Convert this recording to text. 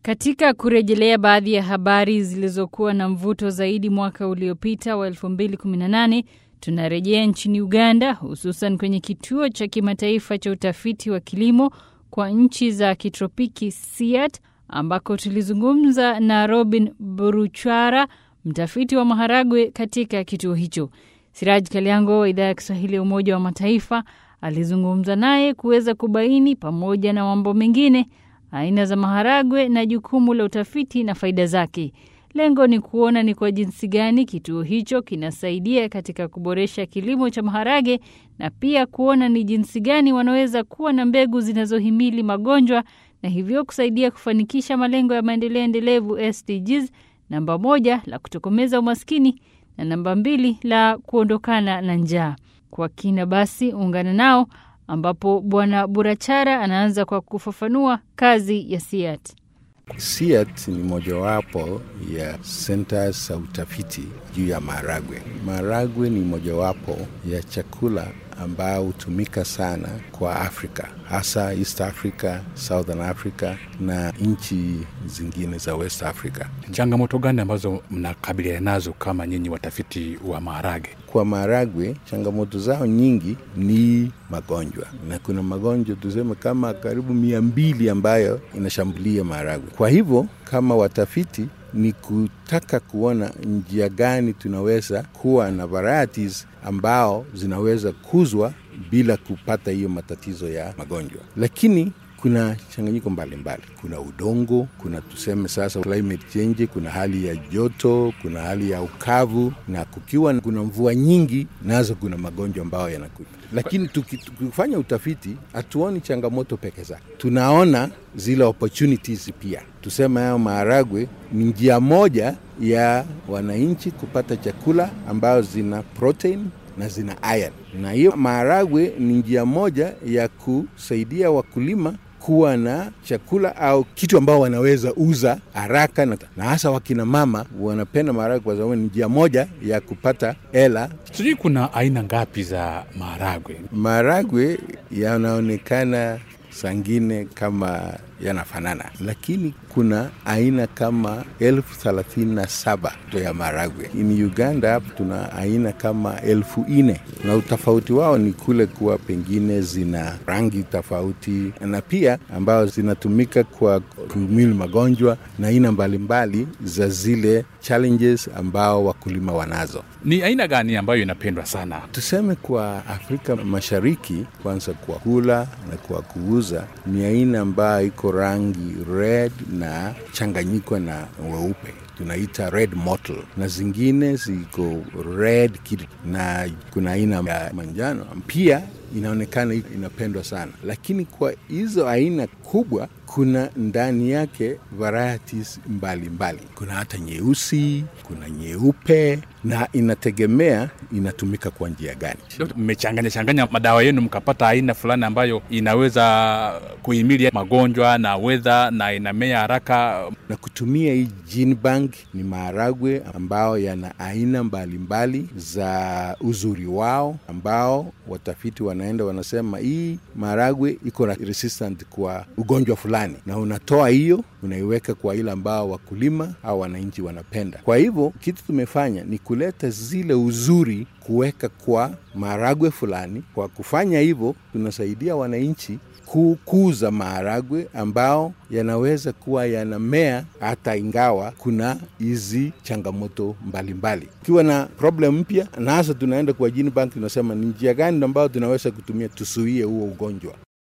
Katika kurejelea baadhi ya habari zilizokuwa na mvuto zaidi mwaka uliopita wa 2018, tunarejea nchini Uganda, hususan kwenye kituo cha kimataifa cha utafiti wa kilimo kwa nchi za kitropiki SIAT, ambako tulizungumza na Robin Buruchwara, mtafiti wa maharagwe katika kituo hicho. Siraj Kaliango wa idhaa ya Kiswahili ya Umoja wa Mataifa alizungumza naye kuweza kubaini pamoja na mambo mengine aina za maharagwe na jukumu la utafiti na faida zake. Lengo ni kuona ni kwa jinsi gani kituo hicho kinasaidia katika kuboresha kilimo cha maharage na pia kuona ni jinsi gani wanaweza kuwa na mbegu zinazohimili magonjwa na hivyo kusaidia kufanikisha malengo ya maendeleo endelevu SDGs, namba moja la kutokomeza umaskini na namba mbili la kuondokana na njaa. Kwa kina basi ungana nao ambapo Bwana Burachara anaanza kwa kufafanua kazi ya SIAT. SIAT ni mojawapo ya senta za utafiti juu ya maharagwe. Maharagwe ni mojawapo ya chakula ambao hutumika sana kwa Afrika, hasa East Africa, Southern Africa na nchi zingine za West Africa. Changamoto gani ambazo mnakabiliana nazo kama nyinyi watafiti wa maharage? Kwa maharagwe, changamoto zao nyingi ni magonjwa, na kuna magonjwa tuseme kama karibu mia mbili ambayo inashambulia maharagwe. Kwa hivyo kama watafiti ni kutaka kuona njia gani tunaweza kuwa na varieties ambao zinaweza kuzwa bila kupata hiyo matatizo ya magonjwa, lakini kuna changanyiko mbalimbali. Kuna udongo, kuna tuseme sasa climate change, kuna hali ya joto, kuna hali ya ukavu, na kukiwa kuna mvua nyingi, nazo kuna magonjwa ambayo yanakuja. Lakini tukifanya utafiti hatuoni changamoto peke zake, tunaona zile opportunities pia. Tuseme hayo maharagwe ni njia moja ya wananchi kupata chakula ambayo zina protein na zina iron, na hiyo maharagwe ni njia moja ya kusaidia wakulima kuwa na chakula au kitu ambao wanaweza uza haraka, na hasa wakina mama wanapenda maharagwe kwa sababu ni njia moja ya kupata hela. Sijui kuna aina ngapi za maharagwe? Maharagwe yanaonekana sangine kama yanafanana, lakini kuna aina kama elfu thelathini na saba ya maharagwe. In Uganda hapo tuna aina kama elfu nne na utofauti wao ni kule kuwa pengine zina rangi tofauti na pia ambayo zinatumika kwa kuhimili magonjwa na aina mbalimbali za zile challenges ambao wakulima wanazo. Ni aina gani ambayo inapendwa sana? Tuseme kwa Afrika Mashariki, kwanza kwa kula na kwa kuuza, ni aina ambayo iko rangi red na changanyiko na weupe tunaita red mottle, na zingine ziko red kid, na kuna aina ya manjano pia inaonekana inapendwa sana, lakini kwa hizo aina kubwa kuna ndani yake varieties mbalimbali mbali. Kuna hata nyeusi, kuna nyeupe na inategemea inatumika kwa njia gani. Mmechanganya changanya madawa yenu mkapata aina fulani ambayo inaweza kuhimili magonjwa na wedha na inamea haraka. Na kutumia hii gene bank ni maharagwe ambao yana aina mbalimbali mbali za uzuri wao, ambao watafiti wanaenda wanasema hii maharagwe iko na resistant kwa ugonjwa fulani, na unatoa hiyo unaiweka kwa ile ambao wakulima au wananchi wanapenda. Kwa hivyo kitu tumefanya ni kuleta zile uzuri kuweka kwa maharagwe fulani. Kwa kufanya hivyo, tunasaidia wananchi kukuza maharagwe ambao yanaweza kuwa yanamea hata ingawa kuna hizi changamoto mbalimbali. Ukiwa na problem mpya, na hasa tunaenda kwa gene bank, tunasema ni njia gani ambayo tunaweza kutumia tusuie huo ugonjwa.